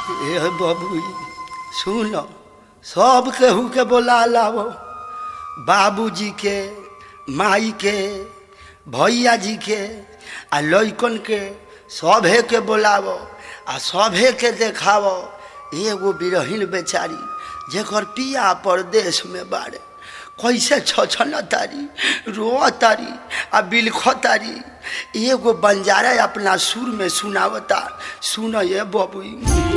ए बबुई सुन सब केहू के बोला लाओ बाबूजी के माई के भैया जी के आ लइकन के सभे के बोलावो आ सभे के देखावो एगो बिरहिन बेचारी जेकर पिया परदेश में बाड़े कैसे छछन तारी रो तारी आ बिलख तारी एगो बंजारा अपना सुर में सुनावता सुन ये बबुई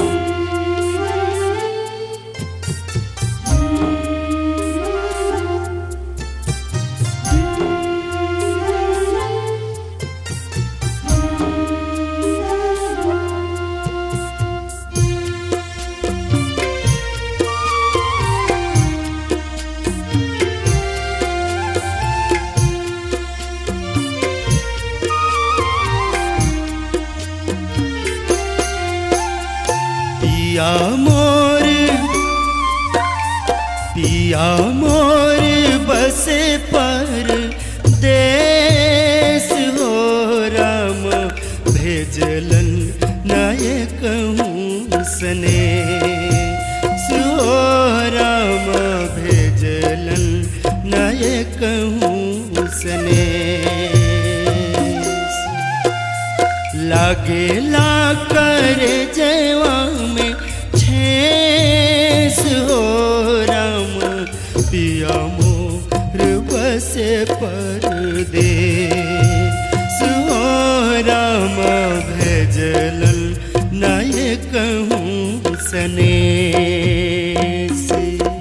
पिया मोर पिया मोर बसे पर देश हो राम भेजलन नायक सने सो राम भेजलन नायक सने लागेला कर जवा में छेस हो राम पिया मोर बसे पर दे सो राम भेजलन नायक सने से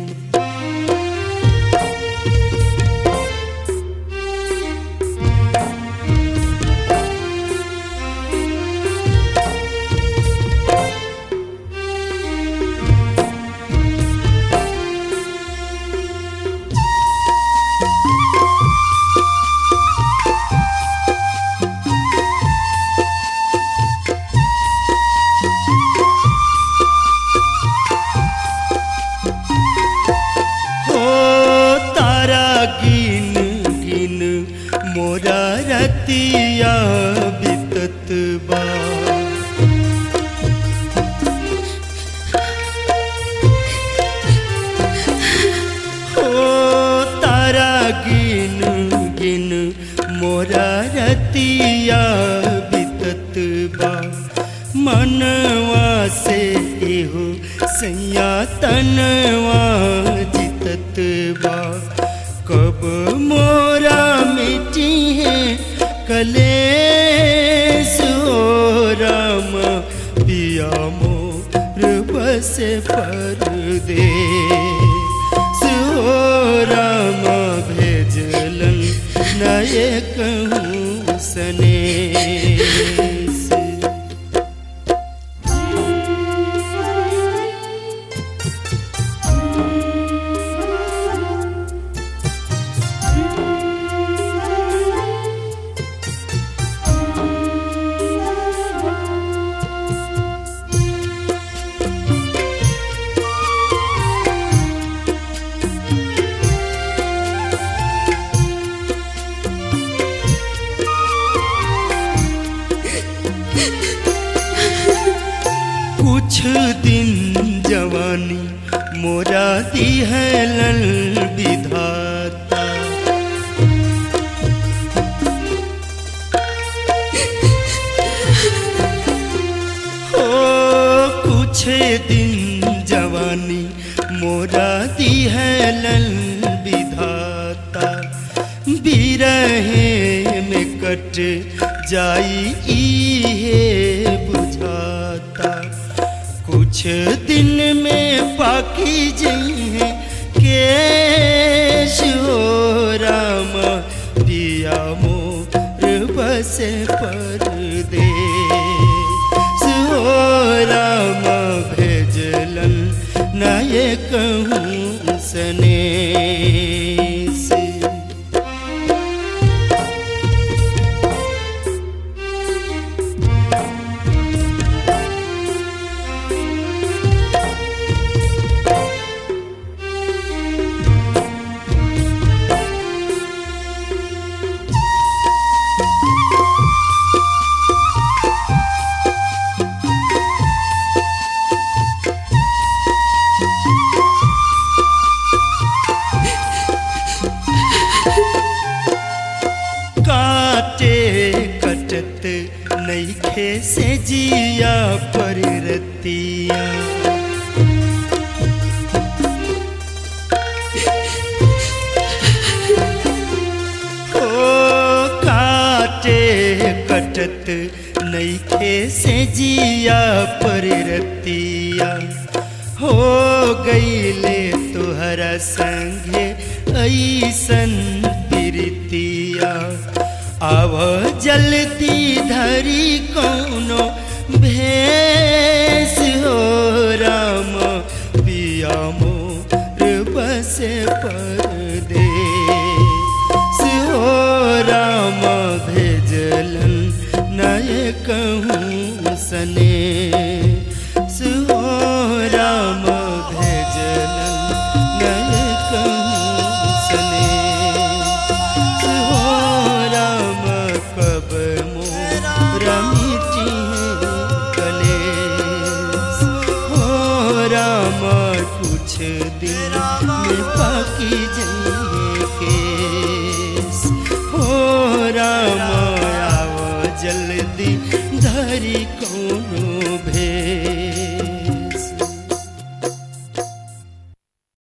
हो तारा गिन गिन मोरा रतिया बितत बा हो तारा गिन गिन मोरा रतिया बितत बा मनवा से एहो सैया तनवा जितत बा कब मोरा मिटी है कलेस हो राम पिया मोर बस पर दे सो राम भेजलन नायक सने से कुछ दिन जवानी मोरा दिहलन विधाता हो कुछ दिन जवानी मोरा दिहलन विधाता बिरहे में कट जाई इहे बुझाता कुछ दिन में पाकी जइहे केश हो राम पिया मोर बस पर दे सो राम भेजलन नायक सने से कटत नईखे से जिया पर रतिया हो गईले तुहरा संगे ऐसन प्रीतिया आव जल्दी धरी कौनो भेस हो राम पिया मोर बसे परदेस हो राम भेजलन नय कहूँ सने हो राम भेजलन नय कहूँ सने हो राम कब मोरा मिटी कलेस हो राम कुछ दिन में पाकी जाइए केस हो राम आओ जल्दी धरी कोनो भेस